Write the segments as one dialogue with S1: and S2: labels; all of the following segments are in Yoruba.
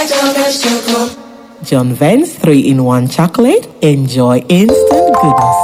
S1: like John Vance Choco.
S2: John Vance 3 in 1 chocolate. Enjoy instant goodness.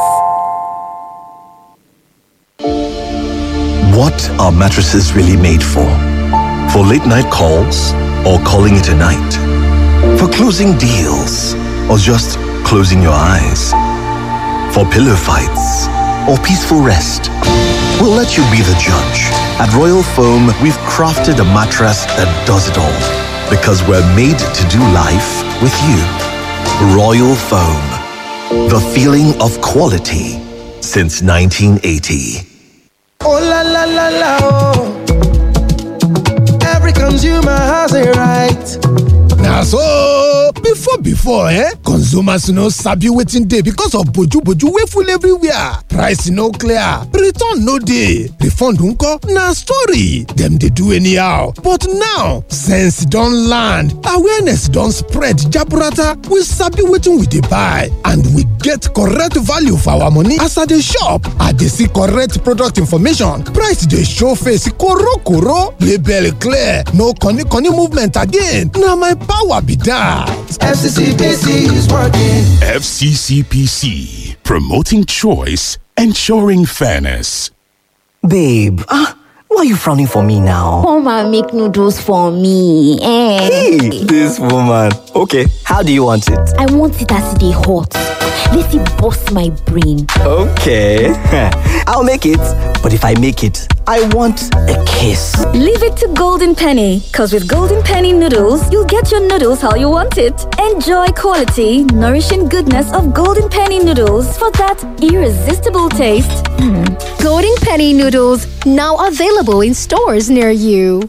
S3: What are mattresses really made for? For late night calls or calling it a night? For closing deals or just closing your eyes? For pillow fights or peaceful rest? We'll let you be the judge. At Royal Foam, we've crafted a mattress that does it all because we're made to do life with you. Royal Foam, the feeling of quality since 1980.
S4: Oh la la la la oh. Every consumer has a right.
S5: na so before before eh consumers no sabi wetin dey because of boju-boju wey full everywhere price no clear return no dey refund nko na story dem dey do anyhow but now sense don land awareness don spread jaburata we sabi wetin we dey buy and we get correct value for our money as i dey shop i dey see correct product information price dey show face korokoro label clear no corny-corny movement again na my power be that.
S4: FCCPC is working.
S6: FCCPC, promoting choice, ensuring fairness.
S7: Babe, ah, why are you frowning for me now?
S8: Come and make noodles for me. Eh.
S7: Hey, this woman. Okay, how do you want it?
S8: I want it as they hot. Let it bust my brain.
S7: Okay, I'll make it. But if I make it, I want a kiss.
S9: Leave it to Golden Penny, because with Golden Penny noodles, you'll get your noodles how you want it. Enjoy quality, nourishing goodness of Golden Penny noodles for that irresistible taste.
S10: Golden Penny noodles now available in stores near you.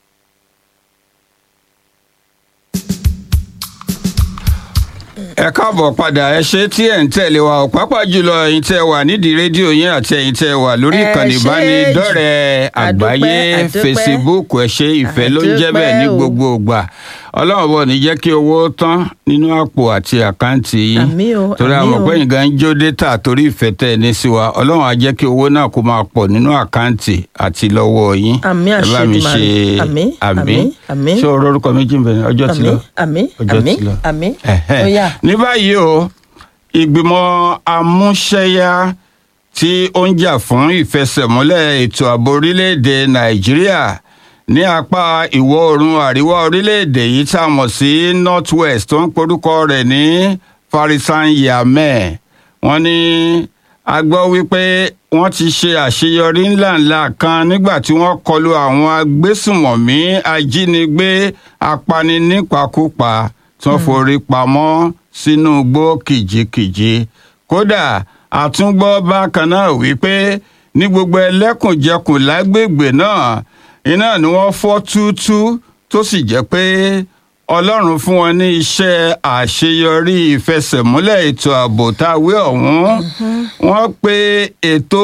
S11: ẹ káàbọ̀ padà ẹ ṣe tí ẹ̀ ń tẹ̀lé wa ọ̀ pápá jùlọ ẹ̀yin tẹ́ wà nídìí rédíò yín àti ẹ̀yin tẹ́ wà lórí
S12: Ẹ
S11: ìkànnì
S12: ṣé
S11: ìbánidọ́rẹ̀ẹ́
S12: jù.
S11: àgbáyé
S12: Àdúpẹ́, àdúpẹ́.
S11: facebook ẹ ṣe ìfẹ́ ló ń jẹ́ bẹ́ẹ̀ ní
S12: Àdúpẹ́ o.
S11: gbogbo ìgbà ọlọ́run bọ̀ ní jẹ́ kí owó tán nínú àpò àti àkáǹtì yín
S12: Àmín o,
S11: torí
S12: àmín
S11: àwọn
S12: o.
S11: ọ̀pẹ́ yìí gan ń jó dátà torí ìfẹ́ tẹ́ ẹ ní sí wa ọlọ́run á jẹ́ kí owó náà kó máa pọ̀ nínú àkáǹtì àti lọ́wọ́ yín
S12: Àmín
S11: ẹ bá
S12: àṣẹ
S11: mi
S12: Èdùmàrè.
S11: ṣe
S12: Àmín, àmín, àmín.
S11: ṣé o rọrùkọ méjì ń bẹ̀rẹ̀ ọjọ́ ti lọ
S12: Àmín, àmín,
S11: ọjọ́
S12: àmín,
S11: ti lọ.
S12: àmín.
S11: Ẹ̀hẹ́.
S12: Ó yá.
S11: ní báyìí o ìgbìmọ̀ amúṣẹ́yá tí ó ń jà fún ìfẹsẹ̀múlẹ̀ ètò ààbò orílẹ̀-èdè nàìjíríà ní apá ìwọ̀ oòrùn àríwá orílẹ̀-èdè yìí tá a mọ̀ sí north west tó ń porúkọ rẹ̀ ní farisan yamẹ wọ́n ní a gbọ́ wípé wọ́n ti ṣe àṣeyọrí ńláńlá kan nígbà tí wọ́n kọlu àwọn agbésùmọ̀mí ajínigbé apani nípakúpa tí wọ́n forí pamọ́ sínú igbó kìjikìji kódà àtúngbọ́ bákan náà wípé ní gbogbo ẹlẹ́kùnjẹkùn lágbègbè náà iná ni wọ́n fọ́ túútú tó sì jẹ́ pé ọlọ́run fún wọn ní iṣẹ́ àṣeyọrí ìfẹsẹ̀múlẹ̀ ètò ààbò táwé ọ̀hún wọ́n pe ètò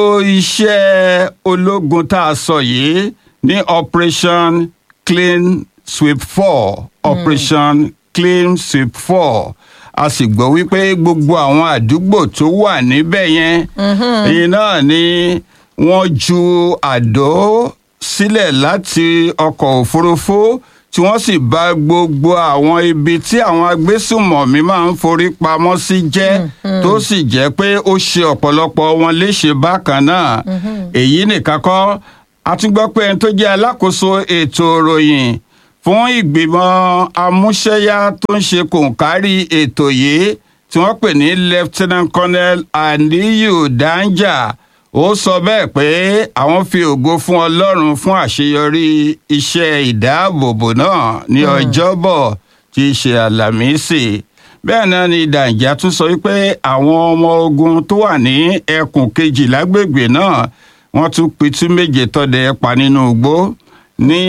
S11: iṣẹ́ ológun tá a sọ yìí ní operation clean sweep four operation clean sweep four a sì gbọ́ wípé gbogbo àwọn àdúgbò tó wà níbẹ̀ yẹn èyí náà ni wọ́n ju àdó sílẹ̀ láti ọkọ̀ òfurufú tí wọ́n sì bà gbogbo àwọn ibi tí àwọn agbésùmọ̀mí máa ń forí pamọ́ sí jẹ́ tó sì jẹ́ pé ó ṣe ọ̀pọ̀lọpọ̀ wọn léṣe bákan náà èyí nìkan kọ́ a tún gbọ́ pé ẹni tó jẹ́ alákòóso ètò ìròyìn fún ìgbìmọ̀ amúṣẹ́yá tó ń ṣe kòǹkárí ètò yìí tí wọ́n pè ní lieutenant colonel aliyu danja ó sọ bẹ́ẹ̀ pé àwọn fi ògo fún ọlọ́run fún àṣeyọrí iṣẹ́ ìdáàbòbò náà ní ọjọ́bọ̀ tí í ṣe àlàmísì bẹ́ẹ̀ náà ni danja tún sọ wípé àwọn ọmọ ogun tó wà ní ẹkùn kejì lágbègbè náà wọ́n tún pitú méje tọ́dẹ pa nínú igbó ní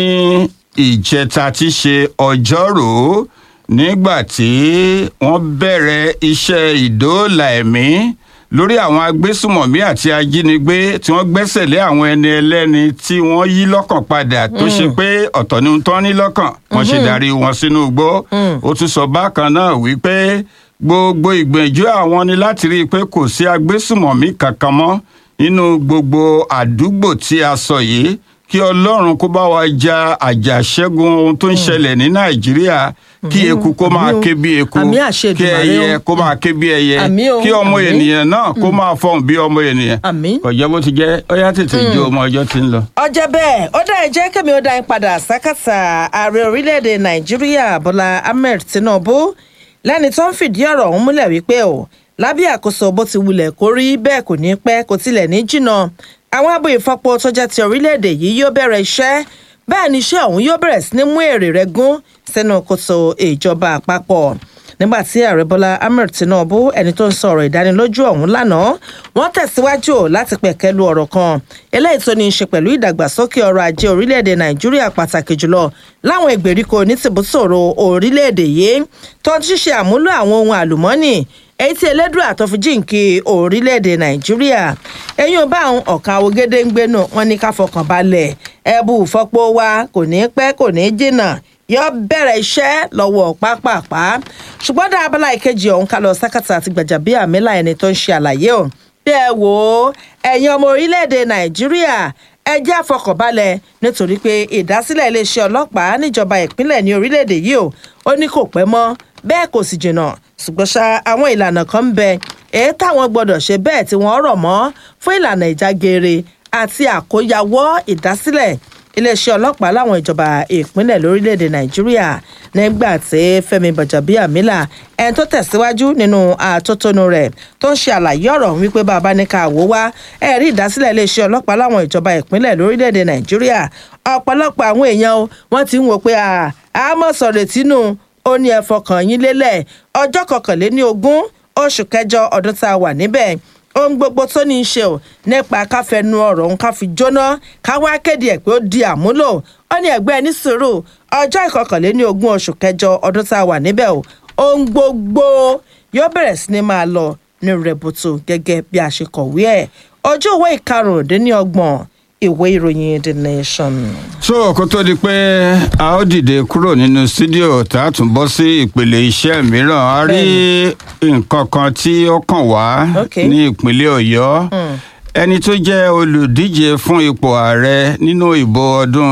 S11: ìjẹta tí ṣe ọjọ́rùú nígbà tí wọ́n bẹ̀rẹ̀ iṣẹ́ ìdóòlà ẹ̀mí lórí àwọn agbésùmọ̀mí àti ajínigbé tí wọ́n gbẹ́sẹ̀ lé àwọn ẹni ẹlẹ́ni tí wọ́n yí lọ́kàn padà tó ṣe pé ọ̀tọ̀ ni ohun tán ní lọ́kàn wọ́n ṣe darí wọn sínú igbó ó tún sọ bákan náà wípé gbogbo ìgbìyànjú àwọn ni láti rí i pé kò sí agbésùmọ̀mí kankan mọ́ nínú gbogbo àdúgbò tí a sọ yìí kí ọlọ́run kó bá wa ja àjàṣẹ́gun ohun tó ń ṣẹlẹ̀ ní nàìjíríà kí eku kó máa ké bí eku
S1: Àmì àṣẹ
S11: kí
S1: Èdùmàrè
S11: ẹyẹ
S1: o.
S11: kó máa ké bí ẹyẹ
S1: Àmì o,
S11: kí ọmọ
S1: àmì.
S11: ènìyàn náà kó máa fọhùn bí ọmọ ènìyàn kò jẹ́ bó ti jẹ́ ó yá tètè jó ọmọ ọjọ́ tí ń lọ.
S1: ọjọ́ bẹ́ẹ̀ ó dá ẹ jẹ́ kẹ́mi ó dá yín padà sákàtà ààrẹ orílẹ̀-èdè nàìjíríà bọ́lá ahmed tinubu lẹ́ni tó ń fìdí ọ̀rọ̀ ọ̀hún múlẹ̀ wípé o lábẹ́ àkóso bó ti wulẹ̀ kó rí bẹ́ẹ̀ kò ní pẹ́ kò tilẹ̀ ní jìnnà àwọn abo ìfọpo tó jẹ́ ti orílẹ̀-èdè yìí yóò bẹ̀rẹ̀ iṣẹ́ bẹ́ẹ̀ ni iṣẹ́ ọ̀hún yóò bẹ̀rẹ̀ sí ní mú èrè rẹ̀ gún sínú kòtò ìjọba àpapọ̀ nígbà tí ààrẹ bọ́lá ahmed tinubu ẹni tó ń sọ̀rọ̀ ìdánilójú ọ̀hún lánàá wọ́n tẹ̀síwájú láti pẹ̀kẹ́lu ọ̀rọ̀ kan eléyìí tó ní í ṣe pẹ̀lú ìdàgbàsókè ọrọ̀ ajé orílẹ̀-èdè nàìjíríà pàtàkì jùlọ láwọn ìgbèríko ní tìbútòrò orílẹ̀-èdè yìí tó ń ṣíṣe àmúlò àwọn ohun àlùmọ́ọ́nì èyí tí elédùn àtọ́fíjìnkì orílẹ̀-èdè nàìjíríà eyín ọba àwọn ọ̀kan awogede ń gbénu wọn ní ká fọkàn balẹ̀ ẹ̀bù ìfọ́pọ̀ wa kò ní pẹ́ kò ní jìnnà yóò bẹ̀rẹ̀ iṣẹ́ lọ́wọ́ pápápá ṣùgbọ́n dá abala ìkejì ọ̀hún ká lọ sákàtà àti gbàjàbíàmílà ẹni tó ń ṣe àlàyé o bí ẹ wò ó ẹ̀yin ọmọ orílẹ̀-èdè nàìjíríà ẹ jẹ́ àfọkànbalẹ̀ nítorí pé ìdásílẹ̀ iléeṣẹ́ ọlọ́pàá níjọba ìpínlẹ̀ ní orílẹ̀-èdè yìí o ó ní kò pẹ́ mọ́ bẹ́ẹ̀ kò sì jìnnà ṣùgbọ́n ṣá àwọn ìlànà kan ń bẹ èyí táwọn gbọ́dọ̀ ṣe bẹ́ẹ̀ tí wọ́n rọ̀ mọ́ fún ìlànà ìjágeere àti àkóyawọ́ ìdásílẹ̀ iléeṣẹ́ ọlọ́pàá láwọn ìjọba ìpínlẹ̀ lórílẹ̀‐èdè nàìjíríà nígbà tí fẹ́mi bàjàbíàmílà ẹni tó tẹ̀síwájú nínú àtótónu rẹ̀ tó ń ṣe àlàyé ọ̀rọ̀ wípé bàbá ní ká wò wá ẹ̀rí ìdásílẹ̀ iléeṣẹ́ ọlọ́pàá láwọn ìjọba ìpínlẹ̀ lórílẹ̀‐èdè nàìjíríà ọ̀pọ̀lọpọ̀ àwọn èèyàn o, wọ́n ti ń wò pé àmọ́ sọ̀rọ̀ tínú ó ní ẹ fọkàn yín lélẹ̀ ọjọ́ kọkànléní ogún oṣù kẹjọ ọdún tá a wà níbẹ̀ ohun gbogbo tó ní í ṣe ò nípa káfẹnu ọ̀rọ̀ òun ká fi jóná ká wá kéde ẹ̀ pé ó di àmúlò ó ní ẹgbẹ́ ní sùúrù ọjọ́ ìkọkànléní ogún oṣù kẹjọ ọdún tá a wà níbẹ̀ ò ohun gbogbo yóò bẹ̀rẹ̀ sí ni máa lọ ní rẹ̀bùtù gẹ́gẹ́ bí a ṣe kọ̀wé ẹ̀ ojú ìwé ìkarùndínlọ́gbọ̀n ìwé ìròyìn the nation.
S11: so kó tó di pé a ó dìde kúrò nínú sídíò tá a tún bọ́ sí ìpele iṣẹ́ mìíràn a rí nǹkan kan tí ó kàn wá ní ìpínlẹ̀ ọ̀yọ́ ẹni tó jẹ́ olùdíje fún ipò ààrẹ nínú ìbò ọdún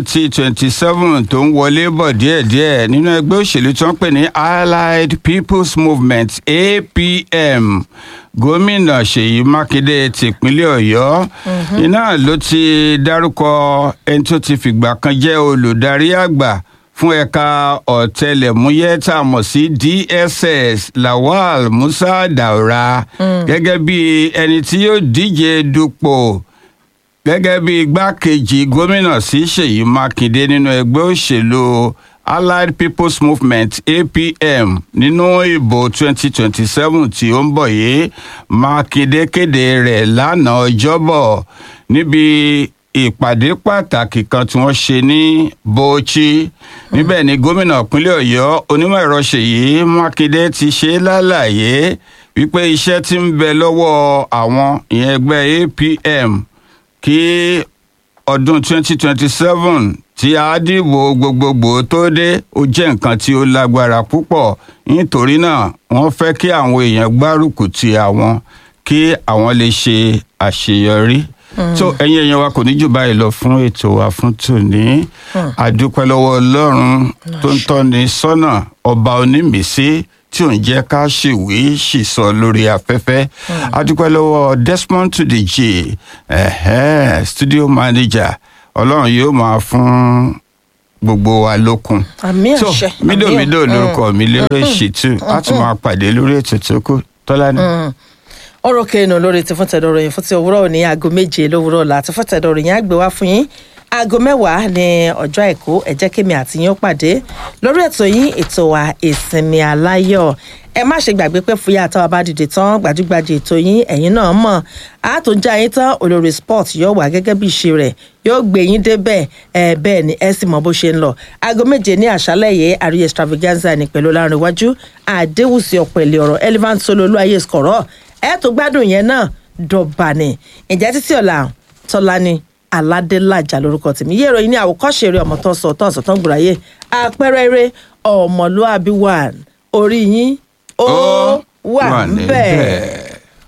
S11: 2027 tó ń wọlé bọ̀ díẹ̀díẹ̀ nínú ẹgbẹ́ òṣèlú tó ń pè ní allied people's movement apm gómìnà ṣèyí mákindé tìpínlẹ̀ ọ̀yọ́ iná ló ti dárúkọ ẹni tó ti fìgbà kan jẹ́ olùdarí àgbà fún ẹ̀ka ọ̀tẹlẹ̀múyẹ́ tá a mọ̀ sí dss lawal musa daura gẹ́gẹ́ bí ẹni tí yóò díje dupò gẹ́gẹ́ bí igbákejì gómìnà sí ṣèyí mákindé nínú ẹgbẹ́ òṣèlú allied people's movement apm nínú ìbò 2027 tí ó ń bọ̀ yìí mákindé kéde rẹ̀ lánàá ọjọ́bọ̀ níbi ìpàdé pàtàkì kan tí wọ́n ṣe ní bauchi níbẹ̀ ni gómìnà ìpínlẹ̀ ọ̀yọ́ onímọ̀ ẹ̀rọ ṣèyí mákindé ti ṣe lálàyé wípé iṣẹ́ tí ń bẹ lọ́wọ́ àwọn ìyẹn ẹgbẹ́ apm kí ọdún 2027 tí a dìbò gbogbogbò tó dé ó jẹ́ nǹkan tí ó lágbára púpọ̀ nítorí náà wọ́n fẹ́ kí àwọn èèyàn gbárùkù ti àwọn kí àwọn lè ṣe àṣeyọrí so ẹ̀yin èèyàn wa kò ní jù báyìí lọ fún ètò wa fún tòní àdúpẹ́ lọ́wọ́ ọlọ́run tó ń tọ́ni sọ́nà ọba onímìísí tí ò ń jẹ́ ká ṣèwé ṣìsọ lórí afẹ́fẹ́ àdúpẹ́ lọ́wọ́ desmond tudeji ẹ̀hẹ́ studio manager ọlọ́run yóò máa fún gbogbo wa lókun
S1: àmì
S11: so
S1: àṣẹ
S11: mídòmídò lórúkọ mi lérè ṣìtú a tún máa pàdé lórí ètò tó kù tọ́lá ni.
S1: ọ̀rọ̀ kẹ́hìnà lórí ti fún tẹ̀dọ̀rọ̀ yìí fún ti òwúrọ̀ ní aago méje lówùrọ̀ ọ̀la àti fún tẹ̀dọ̀rọ̀ yìí á gbé wá fún yín aago mẹ́wàá ní ọjọ́ àìkú ẹ jẹ́ kémi àti yín ó pàdé lórí ètò yín ètò wa ìsinmi aláyọ̀ ẹ má ṣe gbàgbé pé fúyà àtàwọn bá dìde tán gbajúgbajà ètò yín ẹ̀yin náà mọ̀ àtúnjà yín tán olórí sport yóò wà gẹ́gẹ́ bí ìṣe rẹ̀ yóò gbé yín débẹ̀ ẹ bẹ́ẹ̀ ni ẹ sì mọ bó ṣe ń lọ aago méje ní àṣálẹ̀ yìí àríyé extravaganza ní pẹ̀lú láàrin iwájú àdéhùsí ọ̀pẹ̀lẹ̀ ọ̀rọ̀ elephant solo olúwayé skọ̀rọ̀ ẹ tó gbádùn yẹn náà dọ̀bà ni ìjẹ́ títí ọ̀la tọ́lá ni aládélájà lórúkọ tèmi yé ìròyìn ní àwòkọ́ṣe eré ọmọ tó ń sọ tó ń sọ tó ń gbòòràyè àpẹẹrẹ eré ọmọlúàbí wà orí yín ó wà
S11: wà
S1: níbẹ̀.
S11: níbẹ̀.